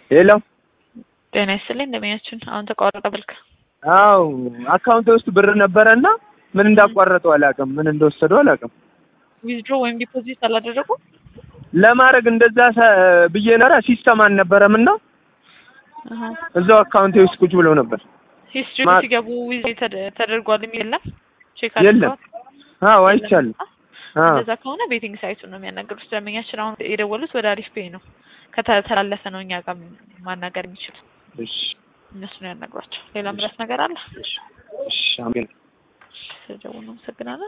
ሄሎ ጤና ይስጥልኝ እንደምኛችን አሁን ተቋረጠ ብልክ አው አካውንቴ ውስጥ ብር ነበረና ምን እንዳቋረጠው አላውቅም፣ ምን እንደወሰደው አላውቅም። ዊዝድሮ ወይም ዲፖዚት አላደረጉ ለማድረግ እንደዛ ሰ- ብዬ ነራ ሲስተም አልነበረም እና እዛው አካውንቴ ውስጥ ቁጭ ብለው ነበር። ሂስትሪ ማ- ሲገቡ ዊዝ ተደ- ተደርጓል የሚል የለም ቼክ የለም። አድርገዋል አዎ አይቻልም። አዎ እንደዛ ከሆነ ቤቲንግ ሳይቱን ነው የሚያናገሩት ደንበኛችን አሁን የደወሉት ወደ አሪፍ ፔይ ነው ከተላለፈ ነው እኛ ጋር ማናገር የሚችሉት እሺ እነሱ ነው ያናግሯቸው ሌላ ምረት ነገር አለ እሺ አሜን። ስለደወሉ አመሰግናለሁ